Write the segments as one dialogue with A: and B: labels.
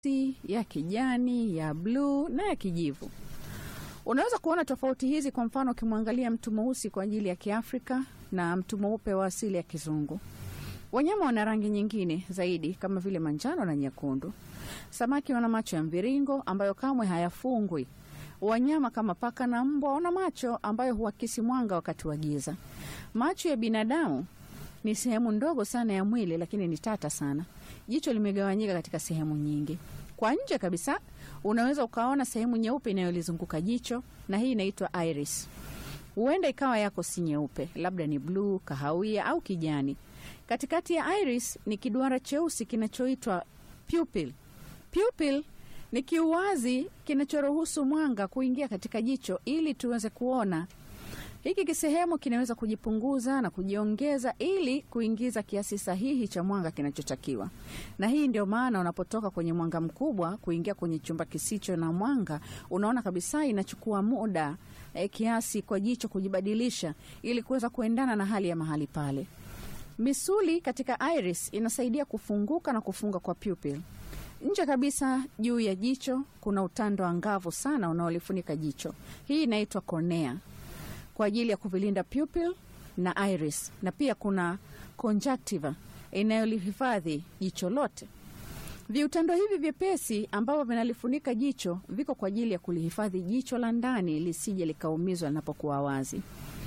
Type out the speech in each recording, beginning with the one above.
A: ya kijani, ya bluu na ya kijivu. Unaweza kuona tofauti hizi, kwa mfano ukimwangalia mtu mweusi kwa ajili ya Kiafrika na mtu mweupe wa asili ya Kizungu. Wanyama wana rangi nyingine zaidi kama vile manjano na nyekundu. Samaki wana macho ya mviringo ambayo kamwe hayafungwi. Wanyama kama paka na mbwa wana macho ambayo huakisi mwanga wakati wa giza. Macho ya binadamu ni sehemu ndogo sana ya mwili, lakini ni tata sana. Jicho limegawanyika katika sehemu nyingi. Kwa nje kabisa unaweza ukaona sehemu nyeupe inayolizunguka jicho, na hii inaitwa iris. Huenda ikawa yako si nyeupe, labda ni bluu, kahawia au kijani. Katikati ya iris ni kiduara cheusi kinachoitwa pupil. Pupil ni kiuwazi kinachoruhusu mwanga kuingia katika jicho ili tuweze kuona. Hiki kisehemu kinaweza kujipunguza na kujiongeza ili kuingiza kiasi sahihi cha mwanga kinachotakiwa. Na hii ndio maana unapotoka kwenye mwanga mkubwa kuingia kwenye chumba kisicho na mwanga, unaona kabisa inachukua muda eh, kiasi kwa jicho kujibadilisha ili kuweza kuendana na hali ya mahali pale. Misuli katika iris inasaidia kufunguka na kufunga kwa pupil. Nje kabisa juu ya jicho kuna utando angavu sana unaolifunika jicho. Hii inaitwa cornea kwa ajili ya kuvilinda pupil na iris, na pia kuna conjunctiva inayolihifadhi jicho lote. Viutando hivi vyepesi ambavyo vinalifunika jicho viko kwa ajili ya kulihifadhi jicho la ndani lisije likaumizwa linapokuwa wazi.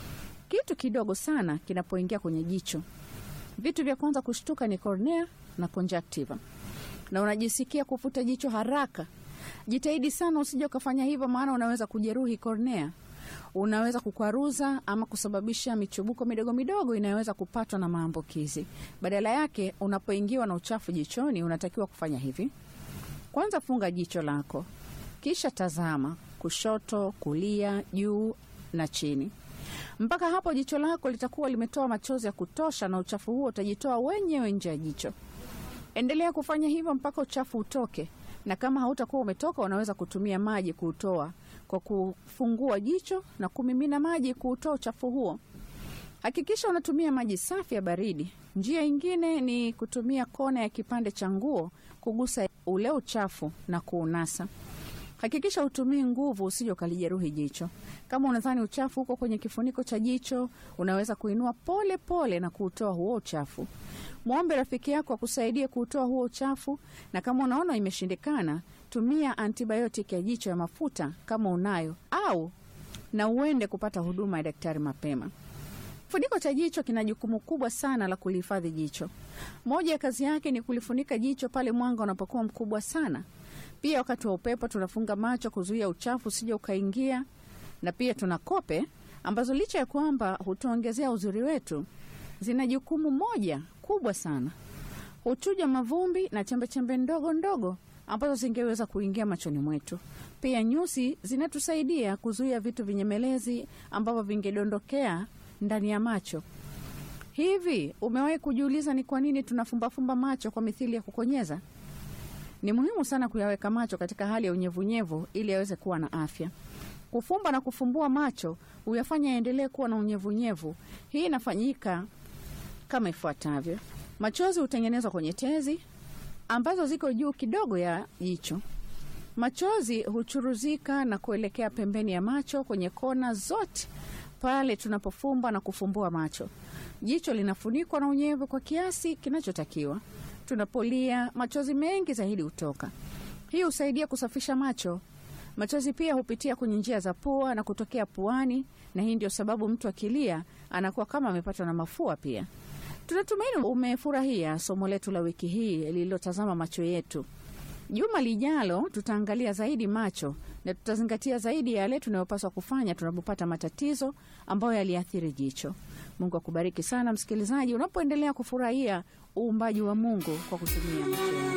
A: Kitu kidogo sana kinapoingia kwenye jicho, vitu vya kwanza kushtuka ni cornea na conjunctiva, na unajisikia kufuta jicho haraka. Jitahidi sana usije ukafanya hivyo, maana unaweza kujeruhi cornea unaweza kukwaruza ama kusababisha michubuko midogo midogo inayoweza kupatwa na maambukizi. Badala yake, unapoingiwa na uchafu jichoni, unatakiwa kufanya hivi: kwanza, funga jicho lako, kisha tazama kushoto, kulia, juu na chini. Mpaka hapo jicho lako litakuwa limetoa machozi ya kutosha, na uchafu huo utajitoa wenyewe nje ya jicho. Endelea kufanya hivyo mpaka uchafu utoke, na kama hautakuwa umetoka, unaweza kutumia maji kuutoa kwa kufungua jicho na kumimina maji kuutoa uchafu huo. Hakikisha unatumia maji safi ya baridi. Njia ingine ni kutumia kona ya kipande cha nguo kugusa ule uchafu na kuunasa. Hakikisha utumii nguvu, usije ukalijeruhi jicho. Kama unadhani uchafu uko kwenye kifuniko cha jicho, unaweza kuinua pole pole na kuutoa huo uchafu. Mwombe rafiki yako akusaidie kuutoa huo uchafu, na kama unaona imeshindikana, tumia antibiotic ya jicho ya mafuta kama unayo, au na uende kupata huduma ya daktari mapema. Kifuniko cha jicho kina jukumu kubwa sana la kulihifadhi jicho. Moja ya kazi yake ni kulifunika jicho pale mwanga unapokuwa mkubwa sana. Pia wakati wa upepo tunafunga macho kuzuia uchafu usije ukaingia, na pia tuna kope ambazo licha ya kwamba hutuongezea uzuri wetu, zina jukumu moja kubwa sana, huchuja mavumbi na chembechembe ndogo ndogo ambazo zingeweza kuingia machoni mwetu. Pia nyusi zinatusaidia kuzuia vitu vinyemelezi ambavyo vingedondokea ndani ya macho. Hivi umewahi kujiuliza ni kwa nini tunafumbafumba macho kwa mithili ya kukonyeza? Ni muhimu sana kuyaweka macho katika hali ya unyevunyevu ili yaweze kuwa na afya. Kufumba na kufumbua macho huyafanya yaendelee kuwa na unyevunyevu. Hii inafanyika kama ifuatavyo: machozi hutengenezwa kwenye tezi ambazo ziko juu kidogo ya jicho. Machozi huchuruzika na kuelekea pembeni ya macho kwenye kona zote pale tunapofumba na kufumbua macho. Jicho linafunikwa na unyevu kwa kiasi kinachotakiwa. Tunapolia, machozi mengi zaidi hutoka. Hii husaidia kusafisha macho. Machozi pia hupitia kwenye njia za pua na kutokea puani, na hii ndio sababu mtu akilia anakuwa kama amepatwa na mafua pia. Tunatumaini umefurahia somo letu la wiki hii lililotazama macho yetu. Juma lijalo tutaangalia zaidi macho na tutazingatia zaidi yale tunayopaswa kufanya tunapopata matatizo ambayo yaliathiri jicho. Mungu akubariki sana msikilizaji, unapoendelea kufurahia uumbaji wa Mungu kwa kutumia macho yako.